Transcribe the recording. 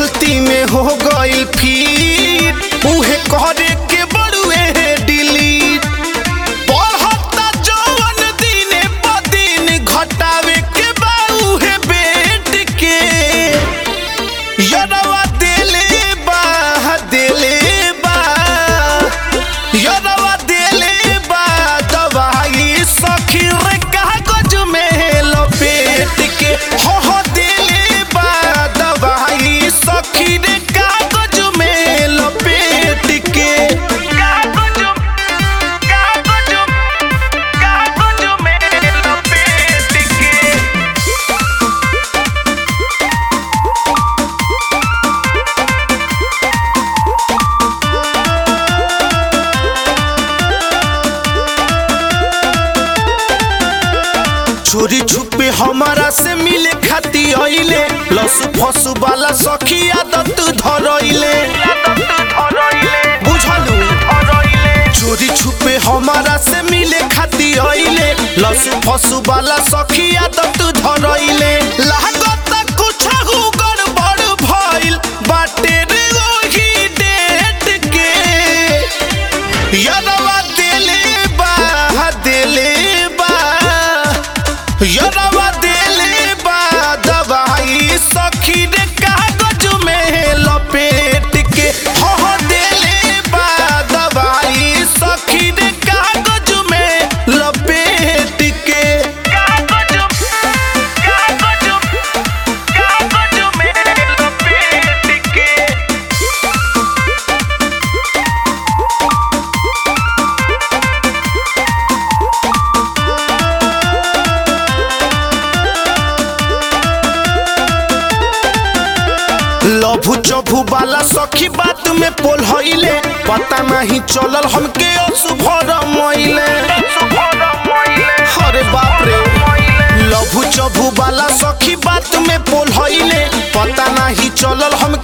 गलती में हो गइल फिर उहे करे के बड़ुए डिलीट बढ़ता जवन दिने प दिन घटावे के बा उहे बेट के यरवा देले बा देले बा यरवा देले बा दवाई सखी रे कागज में लपेट के हो हो देले बा दवाई सखी रे कागज में लपेट के कागज कागज कागज में लपेट के चोरी छुपे हमारा से मिले खाती अइले लसु फसु वाला सखी आदत धरइले बुझलू चोरी छुपे हमारा से मिले खाती अइले लसु फसु वाला सखी आदत धरइले लागत कुछ गड़बड़ भइल बाटे रे ओही डेट के यदवा देले बा देले बा यदवा देले बा दवाई सखी रे कागज में लपेट के हो हो देले बा दवाई सखी रे कागज में लपेट के कागज कागज कागज में लपेट के लभु चभु वाला सखी बात में पोल हइले पता नहीं चलल हमके अशुभ रमइले अरे बाप रे लभु चभु वाला सखी बात में पोल हइले पता नहीं चलल हम